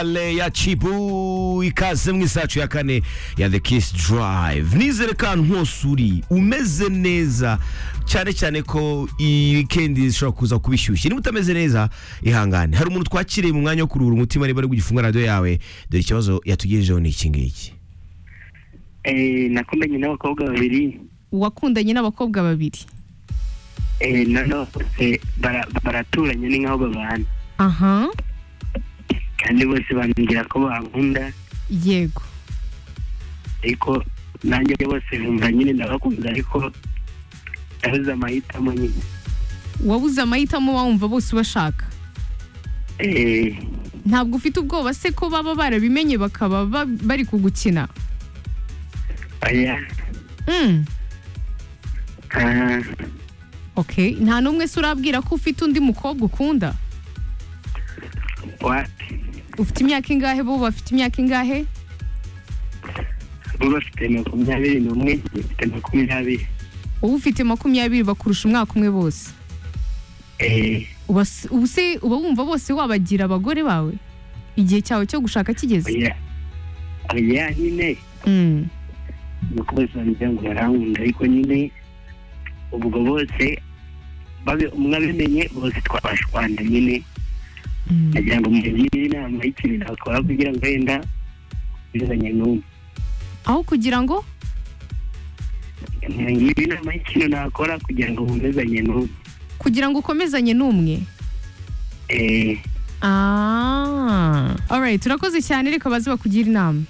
kaleya cibu ikaze mu isacu ya kane ya the kiss drive nizere ko ahantu hose uri umeze neza cyane cyane ko iyi wikendi zishobora kuza kuba ishyushye niba utameze neza ihangane hari umuntu twakiriye mu mwanya wo kuruhura umutima niba ari gufunga radiyo yawe dore ikibazo yatugejejeho ni iki ngiki Eh, nakundanye n'abakobwa babiri wakundanye n'abakobwa babiri eh, none bose bara- baraturanye ni nkaho babana aha kandi bose bambwira ko bankunda yego ariko nanjye bose bumva nyine ndabakunda ariko nabuze amahitamo nyine wabuze amahitamo wumva bose ubashaka Eh, ntabwo ufite ubwoba se ko baba barabimenye bakaba ba- bari kugukina oya Mm, ah, okay nta n'umwe se urabwira ko ufite undi mukobwa ukunda wapi ufite imyaka ingahe bo bafite imyaka ingahe bo bafite makumyabiri n'umwe bafite makumyabiri wowe ufite makumyabiri bakurusha umwaka umwe bose Eh, uba s- ubu se uba wumva bose wabagira abagore bawe igihe cyawe cyo gushaka kigeze oya oya nyine Mm, nuko bose bambwira ngo barankunda ariko nyine ubwo bose babe- umwe abimenye bose twabashwanda nyine mm. nagira ngo mugire inama y'ikintu nakora kugira ngo wenda ntuzanye n'umwe aho kugira ngo mugire inama y'ikintu nakora kugira ngo bumezanye n'umwe kugira ngo ukomezanye n'umwe Eh, Ah. Alright, urakoze cyane reka baze bakugira inama.